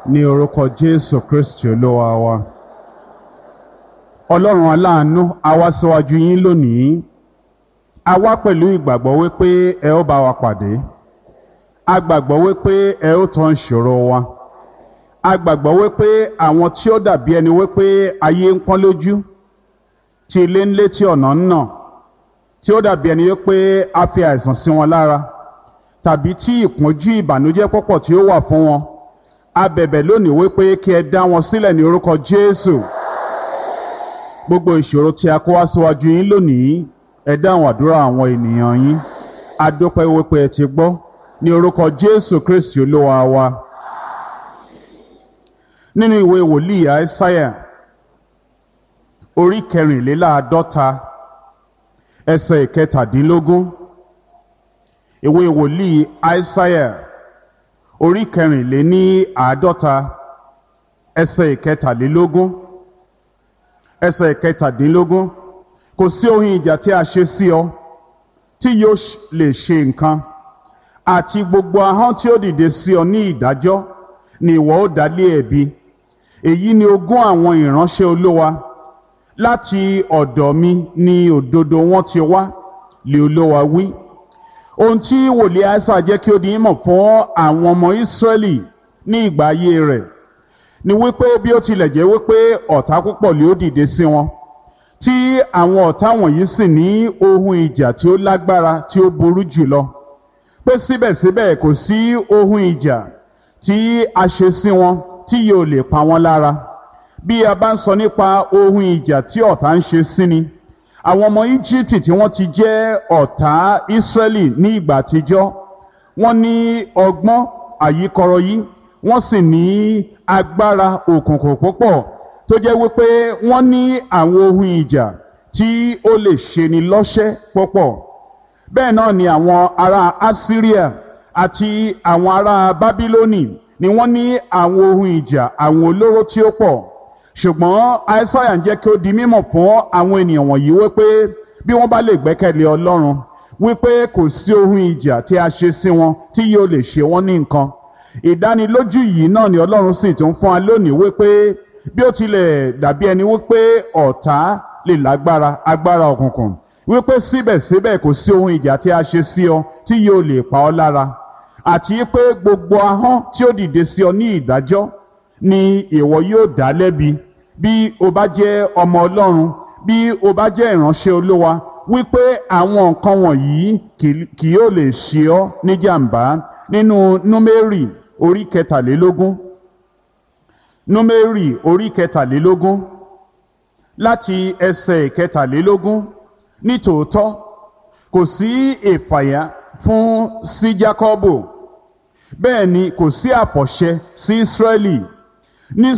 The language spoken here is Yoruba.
ní orúkọ jésù kristi olúwa wa ọlọ́run aláàánú a wá síwájú yín lónìí a wá pẹ̀lú ìgbàgbọ́ wípé ẹ ó bá wa pàdé a gbàgbọ́ wípé ẹ ó tán ìṣòro wa a gbàgbọ́ wípé àwọn tí ó dàbí ẹni wípé ayé ń pọ́n lójú tí ilé ń lé tí ọ̀nà ń nà tí ó dàbí ẹni wípé a fi àìsàn sí wọn lára tàbí tí ìpọ́njú ìbànújẹ́ pọ̀pọ̀ tí ó wà fún wọn a bẹ̀bẹ̀ lónìí wípé kí ẹ dá wọn sílẹ̀ ní orúkọ jésù gbogbo ìṣòro tí a kó wá síwájú yín lónìí ẹ dáhùn àdúrà àwọn ènìyàn yín a dúpẹ́ wípé ẹ ti gbọ́ ní orúkọ jésù kristi olúwa wa nínú ìwé wòlíì àìsáyà orí kẹrìnléláàádọ́ta ẹsẹ̀ ìkẹtàdínlógún ìwé wòlíì àìsáyà orí kẹrìnléní àádọ́ta ẹsẹ̀ ìkẹtàlélógún ẹsẹ̀ ìkẹtàdínlógún kò sí ohun ìjà tí a ṣe sí ọ tí yóò lè ṣe nǹkan àti gbogbo ahọ́n tí ó dìde sí ọ ní ìdájọ́ ni ìwọ ó dá lé ẹ̀bi èyí ni ogún àwọn ìránṣẹ́ olówa láti ọ̀dọ̀ mi ni òdodo wọn ti wá lè olówa wí ohun tí wòlíì àìsà jẹ́ kí ó di mọ̀ fún àwọn ọmọ ìsírẹ́lì ní ìgbà ayé rẹ̀ ni wípé bí ó tilẹ̀ jẹ́ wípé ọ̀tá púpọ̀ lè ó dìde sí wọn tí àwọn ọ̀tá wọ̀nyí sì ní ohun ìjà tí ó lágbára tí ó burú jùlọ pé síbẹ̀síbẹ̀ kò sí ohun ìjà tí a ṣe sí wọn tí yóò lè pa wọ́n lára bí a bá ń sọ nípa ohun ìjà tí ọ̀tá ń ṣe sí ni àwọn ọmọ íjíbítì tí wọ́n ti jẹ́ ọ̀tá ísírẹ́lì ní ìgbà àtijọ́ wọ́n ní ọgbọ́n àyíkọrọ yìí wọ́n sì ní agbára òkùnkùn púpọ̀ tó jẹ́ wípé wọ́n ní àwọn ohun ìjà tí ó lè ṣeni lọ́ṣẹ́ púpọ̀ bẹ́ẹ̀ náà ni àwọn ará assyria àti àwọn ará bábílónì ni wọ́n ní àwọn ohun ìjà àwọn olóró tí ó pọ̀ ṣùgbọ́n aísáyà ń jẹ́ kí ó di mímọ̀ fún àwọn ènìyàn wọ̀nyí wípé bí wọ́n bá lè gbẹ́kẹ̀lé ọlọ́run wípé kò sí ohun ìjà tí a ṣe sí wọn tí yóò lè ṣe wọ́n ní nǹkan ìdánilójú yìí náà ni ọlọ́run sì tún fún wa lónìí wípé bí ó tilẹ̀ dàbí ẹni wípé ọ̀tá lè lágbára agbára òkùnkùn wípé síbẹ̀síbẹ̀ kò sí ohun ìjà tí a ṣe sí ọ tí yóò lè pa ọ́ lára àti pé gbogbo ahọ́n tí ó dìde sí ọ ní ìdájọ́ ni ìwọ yóò dá lẹ́bi bí o bá jẹ́ ọmọ ọlọ́run bí o bá jẹ́ ìránṣẹ́ olówa wípé àwọn nǹkan wọ̀nyí kì yóò lè ṣe ọ́ níjàmbá nínú númérì orí kẹtàlélógún númérì orí kẹtàlélógún láti ẹsẹ̀ kẹtàlélógún nítòótọ́ kò sí ìfàyà fún sí jákọ́bù bẹ́ẹ̀ ni kò sí àfọ̀ṣẹ sí ísírẹ́lì ní